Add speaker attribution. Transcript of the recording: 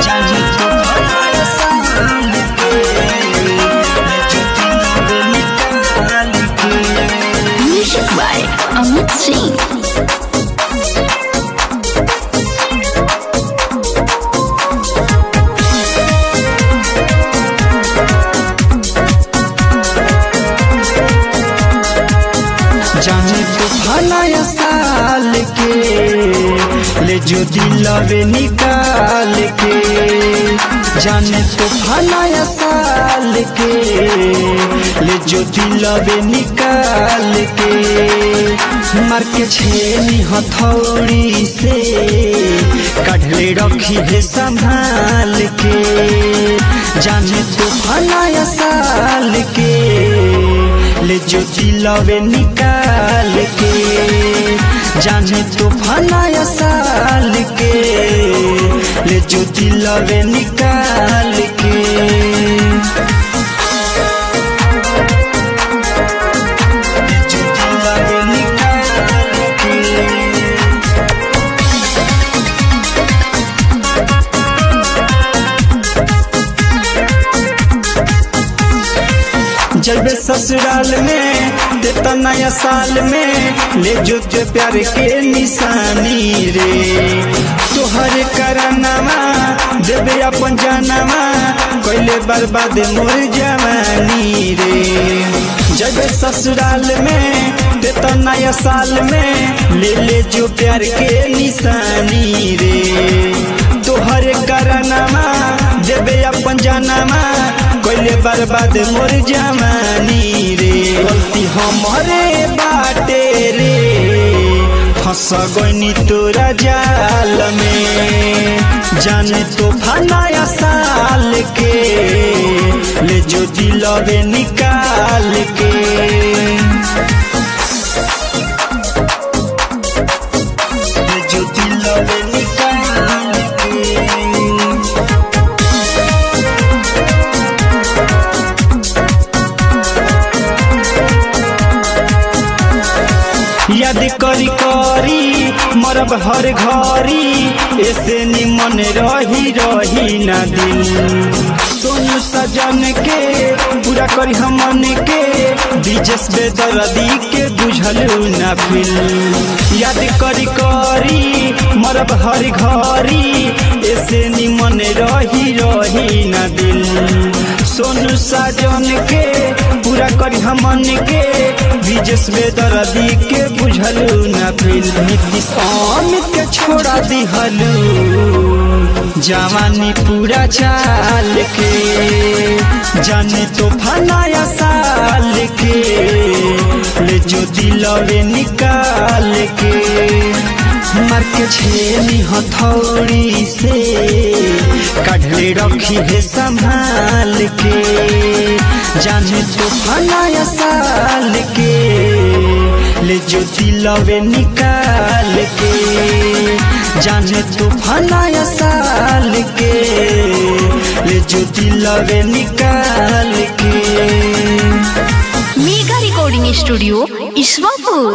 Speaker 1: जाने तो भला साल के ले जो दिलवे निकाल के
Speaker 2: Music by Amit Singh.
Speaker 1: जाने तो भला साल के ले जो दिलवे निकाल के जाने तो भला साल के ले जो दिलवे निकाल के मार के छेनी हथौड़ी से कढ़ले रखी है संभाल के जाने तो भला साल के ले जो दिलवे निकाल के जाने तो फलाया साल के ले जो दिलवे निकाल के ले जो दिलवे निकाल के जब ससुराल में देता नया साल में ले जो ते प्यार के निशानी रे तोहर करनामा देवे अपन जानवा कैले बर्बाद मोर जवानी रे जब ससुराल में देता नया साल में ले ले जो प्यार के निशानी रे तोहर करनामा देवे अपन जानवा कैले बर्बाद मोर जवानी रे गलती हमरे बाटे रे फंस गईनी तोरा जाल में जाने तो फनाया साल के ले जो दिलवे निकाल के ले जो दिलवे निकाल के याद करी करी मरब हर घरी ऐसे निमन रही रही ना दिल सोनू सजन के पूरा करी हमन के दिजस बेदर्दी के बुझलू ना फिल याद करी करी मरब हर घरी ऐसे निमन रही रही ना दिल सोनू साजन के पूरा करी हमन के विजस बेदर्दी के बुझलू ना फिल नीतीश अमित के छोड़ा दिहलू जवानी पूरा चाल के जाने तो फनाया साल के ले जो दिलवे निकाल के मार के छेनी हथौड़ी से कढ़ले रखी है संभाल के जाने तो फनाया साल के ले जो दिलवे निकाल के जाने तो फनाया साल के ले जो दिलवे निकाल के
Speaker 2: मेगा रिकॉर्डिंग स्टूडियो ईश्वरपुर